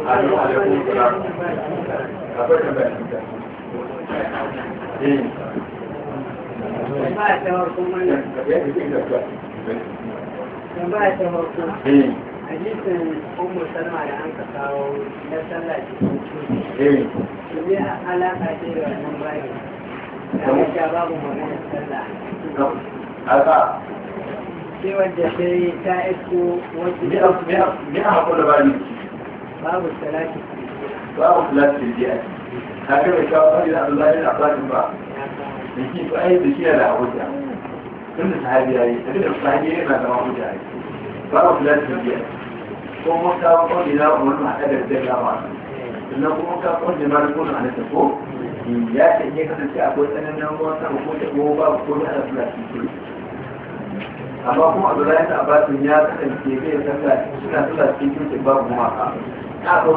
Alaikum alaikum salam. Akwai tambaya. Eh. Tambaya ta farko mana. Tambaya ta farko. Eh. Hadisin Ummu Salma da an ka kawo na sallah cikin coci. Eh. Shi ne alaƙa ce da wannan bayan. Da haka babu magana sallah. Aka. Sai wadda sai ta isko Ni a wacce ni a hakuri da bani. babu salati. Babu kula da jiya. Ka ga mai kawo sai da Allah ya abatin ba. Da shi to ai da shi da hujja. Tunda sahabi yayi, da sahabi yana da hujja. Babu kula da jiya. Ko mun kawo kawai da wannan hada da zai gama. sannan kuma ka kwanne ma da kuna a nasa ko ya ce in ya kasance akwai tsananin ruwan sama ko da ko ba ko da ana suna cikin amma kuma a zura yadda abasin ya kasance zai sallah suna sallah cikin babu kuma ka